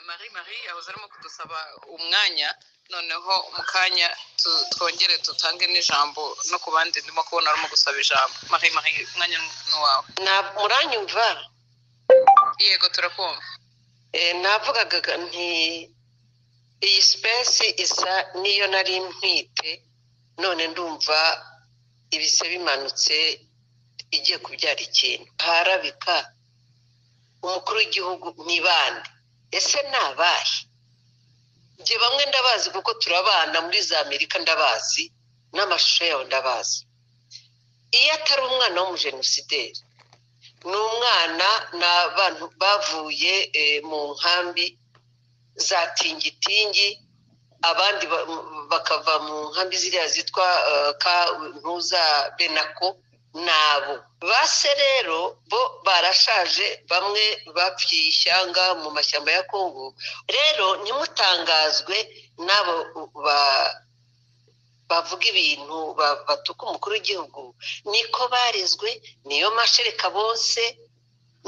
mari mari yahoze arimo kudusaba umwanya noneho mu kanya twongere dutange n'ijambo no ku bandi ndimo kubona arimo gusaba ijambo mari mari umwanya ni uwawe ntabwo muranyumva yego turakumva Eh, navugaga nti iyi sipesi isa n'iyo nari ntwite none ndumva ibise bimanutse igiye kubyara ikintu harabika umukuru w'igihugu ni bande ese ni abahe njye bamwe ndabazi kuko turabana muri za amerika ndabazi n'amashusho yawe ndabazi iyo atari umwana w'umujenosideri ni umwana ni abantu bavuye eh, mu nkambi za tingitingi abandi ba- m- bakava mu nkambi ziriya zitwa eh, ka ntuza benako nabo base rero bo barashaje bamwe bapfiye ishyanga mu mashyamba ya kongo rero ntimutangazwe n'abo ba- bavuga ibintu ba- batuka umukuru w'igihugu niko barezwe niyo mashereka bose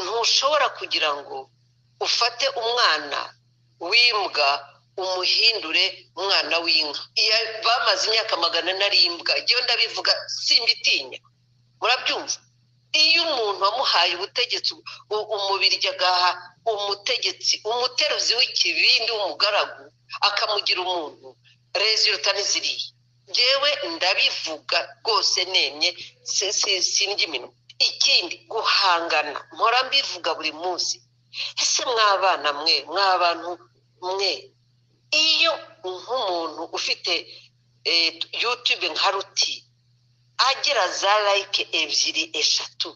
ntushobora kugira ngo ufate umwana w'imbwa umuhindure umwana w'inka Iya- bamaze imyaka magana narimbwa igihe ndabivuga simbitinya murabyumva iyo umuntu wamuhaye ubutegetsi u- umubiryi agaha umutegetsi umuteruzi w'ikibindi w'umugaragu akamugira umuntu rezi rutari ziriya yewe ndabivuga rwose nemye si- si- sindya iminwa ikindi guhangana mpora mbivuga buri munsi ese mwabana mwe mwabantu mwe iyo nk'umuntu ufite eh, yutube nka ruti agera za layike ebyiri eshatu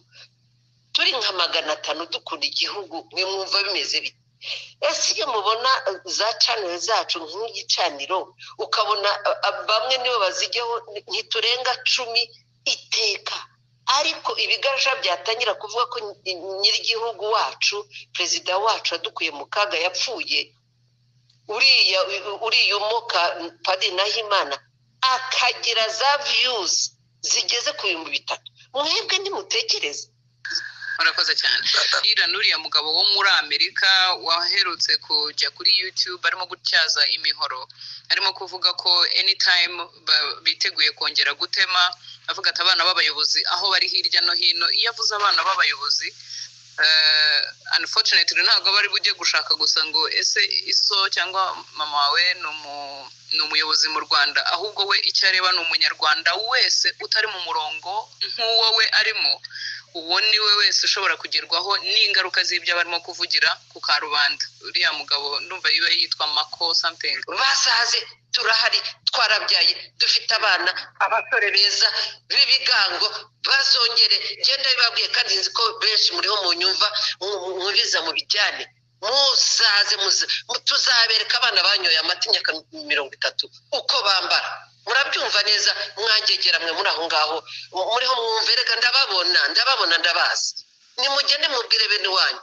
turi nka magana atanu dukunda igihugu mwe mwumva bimeze bite ese iyo mubona eh, za caniro zacu nk'igicaniro ukabona eh, eh, bamwe nibo bazijyaho ni- ntiturenga cumi iteka ariko ibigarasha byatangira kuvuga ko ny- nyir'igihugu wacu perezida wacu yadukuye mu kaga yapfuye uriya uriya umuka padiri nahimana akagira za viyuzi zigeze ku bihumbi bitatu mwebwe nimutekereze murakoze cyane iriya n'uriya mugabo wo muri amerika waherutse kujya kuri youtube arimo gutyaza imihoro arimo kuvuga ko anytime ba- biteguye kongera gutema avuga ati abana b'abayobozi aho bari hirya no hino iyo avuze abana b'abayobozi eh, unfortunately ntabwo bari bujye gushaka gusa ngo ese iso cyangwa mama wawe ni umu- ni umuyobozi mu rwanda ahubwo we icyo areba ni umunyarwanda wese utari mu murongo nk'uwo we arimo uwo ni we wese ushobora kugerwaho n'ingaruka z'ibyo barimo kuvugira ku karubanda uriya mugabo ndumva yiba yitwa mako something basaze turahari twarabyaye dufite abana abasore beza b'ibigango bazongere genda bibabwiye kandi nzi ko benshi muriho mu nyumva mubiza mu bijyane muzaze muze- mu- tuzabereka abana banyoye amata imyaka mirongo itatu uko bambara murabyumva neza mwangegera mwe muri aho ngaho mu- muriho mwumverega ndababona ndababona ndabazi nimugende mubwire bene wanyu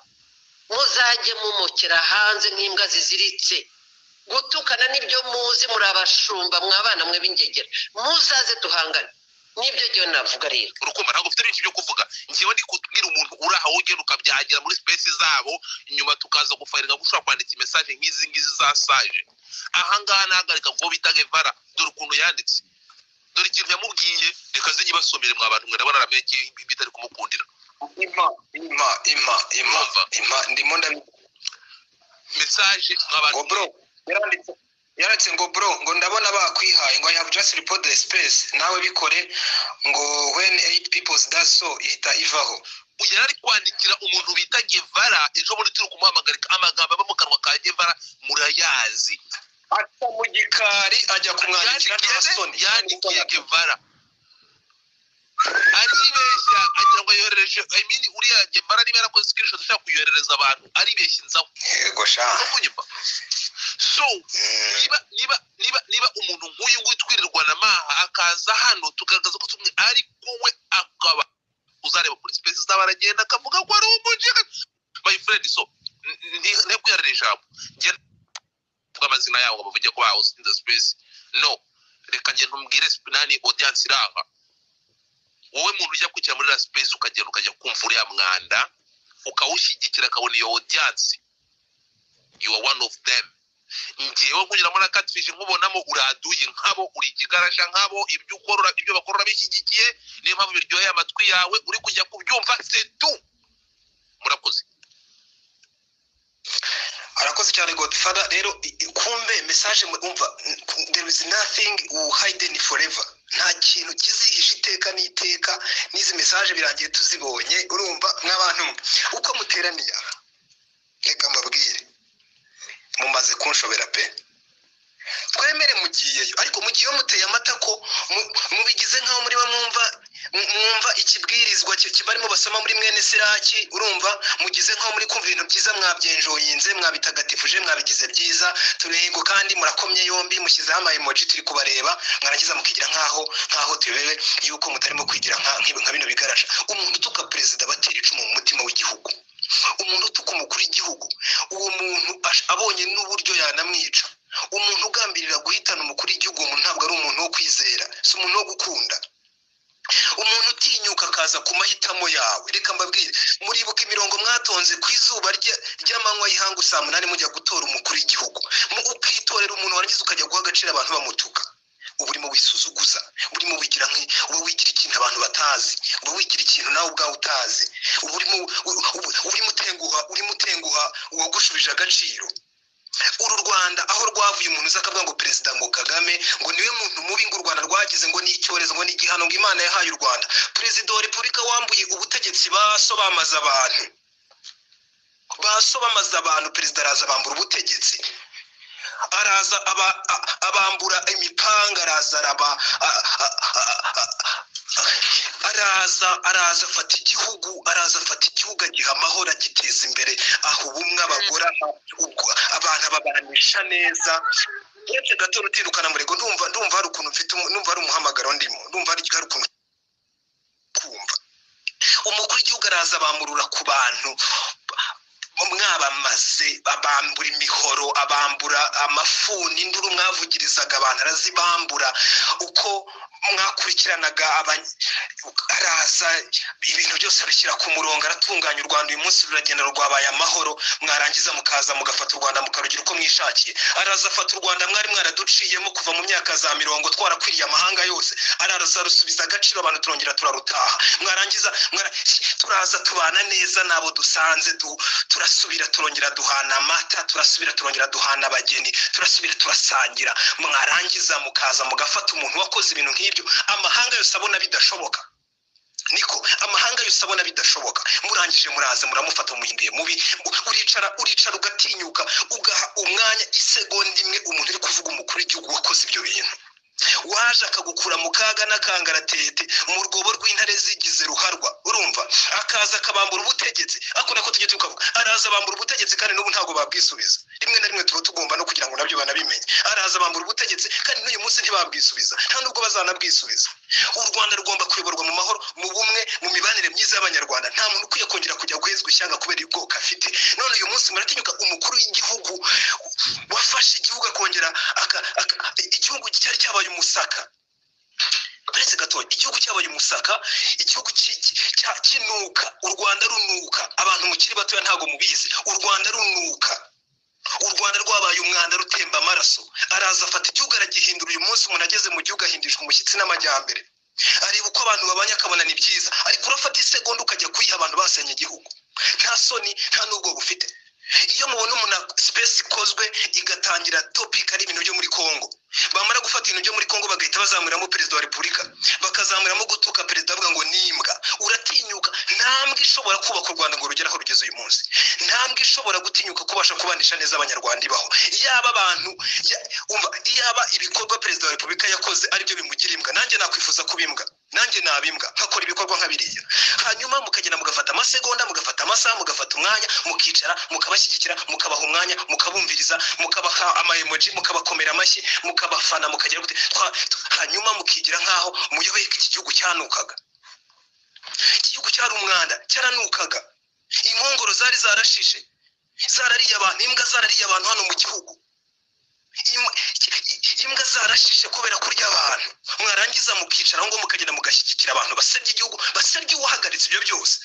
muzajye mumukira hanze nk'imbwa ziziritse gutukana n'ibyo muzi muri abashumba mwabana mwe b'ingegera muzaze duhangane nibyo ngewe navuga rero urukundo ntabwo ufite byinshi byo kuvuga njyewe ndi kubwira umuntu uri aho ugenda ukabyagira muri sipesi zabo nyuma tukaza gufaringa ko ushobora kwandika imesaje nk'izi ngizi za saje ahangaha nahagarika ngo bita gevara dore ukuntu yanditse dore ikintu yamubwiye reka ze nyibasomere mwa bantu mwe ndabona ramenye ko bitari kumukundira impa impa impa impa impa ndimo ndabivuga mesaje mwa bantu ngo bro yaranditse yaranditse ngo bro ngo ndabona bakwihaye ngo i have just reported the space nawe bikore ngo when eight people does so ihita ivaho yari ari kwandikira umuntu bita gevara ejo bundi turi kumuhamagarika amagambo aba mu kanwa ka gevara murayazi aca mu gikari ajya kumwandikira nta soni yandikiye gevara aribeshya agira ngo yoherereje imini uriya gevara niba yarakoze screenshot ashaka kuyoherereza abantu aribeshya inzaho yego sha no kunyuma so Mm. niba niba niba niba umuntu nk'uyu nguyu twirirwa na maha akaza hano tugaragaza ko tumwe ariko we akaba uzareba muri sipesi zaba aragenda akavuga ko ari umujega my friend so ntibwirare ijambo njye ntabwo amazina yabo ngo bavuge ko bahoze in the space no reka njye ntumbwire sp- nani audience iri aha wowe muntu ujya kwicara muri la space ukagenda ukajya kumva uriya mwanda ukawushyigikira akabona iyo audience you are one of them ngewe nkunyuramo na catfish nkubonamo uraduye nk'abo uri ikigarasha nk'abo ibyo ukorora ibyo bakorora bishyigikiye niyo mpamvu biryoheye amatwi yawe uri kujya kubyumva setu murakoze arakoze cyane godifada rero i- i- kumbe mesaje umva n- there is nothing uhidden forever nta kintu kizihisha iteka n'iteka n'izi mesaje birangiye tuzibonye urumva n'abantu uko muteraniye aha reka mbabwire mumaze kunshobera pe twemere mugiyeyo ariko mu gihe iyo muteye amata ko mu- mubigize nk'aho muri bo mwumva mu- mwumva ikibwirizwa cyo kibarimo basoma muri mwene siraki urumva mugize nk'aho muri kumva ibintu byiza mwabyenjoyinze mwabitagatifuje mwabigize byiza turego kandi murakomye yombi mushyizeho ama emoji turi kubareba mwarangiza mukigira nk'aho nk'aho turebe yuko mutarimo kwigira nka nk'ibi- nka bino bigarasha umuntu utuka perezida batera icumu mu mutima w'igihugu umuntu utuka umukuru w'igihugu uwo muntu ash- abonye n'uburyo yanamwica umuntu ugambirira guhitana umukuru w'igihugu uwo muntu ntabwo ari umuntu wo kwizera si umuntu wo gukunda umuntu utinyuka akaza ku mahitamo yawe reka mbabwire muribuka imirongo mwatonze ku izuba rya- ry'amanywa y'ihangu saa munani mujya gutora umukuru w'igihugu Mu- ukitorera umuntu warangiza ukajya guha agaciro abantu bamutuka uba urimo wisuzuguza uba urimo wigira nki uba wigira ikintu abantu batazi uba wigira ikintu nawe ubwawe utazi uba urimo u- u- urimo utenguha urimo utenguha uwagushubije agaciro uru rwanda aho rwavuye umuntu uza akavuga ngo perezida ngo kagame ngo niwe muntu mubi ngo u rwanda rwagize ngo ni icyorezo ngo ni igihano ngo imana yahaye u rwanda perezida wa repubulika wambuye ubutegetsi baso bamaze abantu baso bamaze abantu perezida araza bambura ubutegetsi araza aba- a- abambura imipanga araza araba a- a- a- a- araza araza afata igihugu araza afata igihugu agiha amahoro agiteza imbere aho ubumwe abagora ubwo abantu ababanisha neza uretse gato rutindukana murego ndumva ndumva hari ukuntu mfite umu- ndumva hari umuhamagaro ndimo ndumva hari hari ukuntu kumva umukuru w'igihugu araza bamurura ku bantu mwabamaze abambura imihoro abambura amafuni induru mwavugirizaga abantu arazibambura uko mwakurikiranaga abany- araza ibintu byose abishyira ku murongo aratunganya u rwanda uyu munsi ruragenda rwabaye amahoro mwarangiza mukaza mugafata u rwanda mukarugira uko mwishakiye araza afata u rwanda mwari mwaraduciyemo kuva mu myaka za mirongo twarakwiriye amahanga yose araza rusubiza agaciro abantu turongera turarutaha mwarangiza mwara- turaza tubana neza n'abo dusanze du- turasubira turongera duhana amata turasubira turongera duhana abageni turasubira turasangira mwarangiza mukaza mugafata umuntu wakoze ibintu nk'ibyo amahanga yose abona bidashoboka niko amahanga yose abona bidashoboka murangije muraza muramufata mumuhinduye mubi u- uricara uricara ugatinyuka ugaha umwanya isegonda imwe umuntu uri kuvuga umukuru w'igihugu wakoze ibyo bintu waje akagukura mu kaga n'akangaratete mu rwobo rw'intare zigize ruharwa urumva akaza akabambura ubutegetsi ako nako tujye tukavuga araza abambura ubutegetsi kandi n'ubu ntabwo babwisubiza rimwe na rimwe tuba tugomba no kugira ngo nabyo banabimenye araza abambura ubutegetsi kandi n'uyu munsi ntibabwisubiza nta nubwo bazanabwisubiza u rwanda rugomba kuyoborwa mu mahoro mu bumwe mu mibanire myiza y'abanyarwanda nta muntu ukwiye kongera kujya guhezwa ishyanga kubera ubwoko afite none uyu munsi muratinyuka umukuru w'igihugu wafashe igihugu akongera aka- aka- igihugu cyari cyabaye umusaka uretse gato igihugu cyabaye umusaka igihugu ki- ki- cya- kinuka u rwanda runuka abantu mukiri batoya ntabwo mubizi u rwanda runuka u rwanda rwabaye umwanda rutemba amaraso araza afata igihugu aragihindura uyu munsi umuntu ageze mu gihugu ahindishwa umushyitsi n'amajyambere areba uko abantu babanye akabona ni byiza ariko urafata isegonda ukajya kuyiha abantu basenye igihugu nta soni nta n'ubwo bufite iyo mubona umuntu sipesi ikozwe igatangira topika ari ibintu byo muri kongo bamara gufata ibintu byo muri kongo bagahita bazamuriramo perezida wa repubulika bakazamuriramo gutuka perezida bavuga ngo ni imbwa uratinyuka ntambwe ishobora kubaka u rwanda ngo rugere aho rugeze uyu munsi ntambwe ishobora gutinyuka kubasha kubanisha neza abanyarwanda ibaho yaba abantu ya- umva, yaba ibikorwa perezida wa repubulika yakoze aribyo bimugira imbwa nanjye nakwifuza kuba imbwa nanjye naba imbwa nkakora ibikorwa nka biriya hanyuma mukagenda mugafata amasegonda mugafata amasaha mugafata umwanya mukicara mukabashyigikira mukabaha umwanya mukabumviriza mukabaha amayemoji mukabakomera amashyi mukabafana mukagira gute twa- tw- hanyuma mukigira nk'aho muyoboye iki gihugu cyanukaga iki gihugu cyari umwanda cyaranukaga inkongoro zari zarashishe zarariye abantu imbwa zarariye abantu hano mu gihugu Im- i- imbwa zarashishe kubera kurya abantu mwarangiza mukicara ngo mukagenda mugashyigikira abantu basebya igihugu basebya uwahagaritse ibyo byose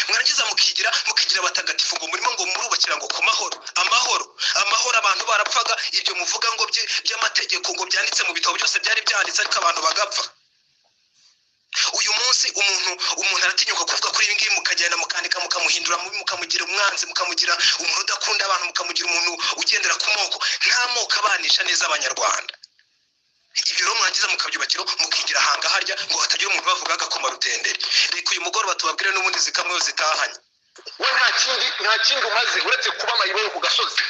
mwarangiza mukigira mukigira abatagatifu ngo murimo ngo murubakira ngo ku mahoro amahoro amahoro abantu barapfaga ibyo muvuga ngo by- by'amategeko ngo byanditse mu bitabo byose byari byanditse ariko abantu bagapfa uyu munsi umuntu umuntu aratinyuka kuvuga kuri ibi ngibi mukagenda mukandika mukamuhindura mubi mukamugira umwanzi mukamugira umuntu udakunda abantu mukamugira umuntu ugendera ku moko nta moko abanisha neza abanyarwanda ibyo rero mwagize mukabyubakiro mukigira ahanga harya ngo hatagira umuntu bavuga agakoma rutenderi reka uyu mugoroba tubabwire n'ubundi zikamwe iyo zitahanye we nta kindi nta kindi umaze uretse kuba amayibere ku gasozi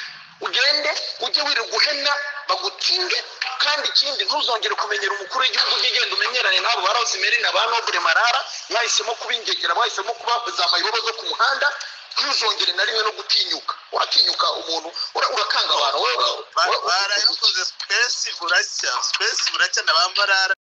ugende ujye wira guhena bagutinge kandi ikindi ntuzongere kumenyera umukuru w'igihugu ujye ugenda umenyerane n'abo ba rosemary na ba nobure marara mwahisemo kuba ingegera mwahisemo kuba za mayibobo zo ku muhanda ntuzongere na rimwe no gutinyuka uratinyuka umuntu ura- urakanga abantu wowe- wowe- barayikoze sipesi buracya sipesi buracya na ba marara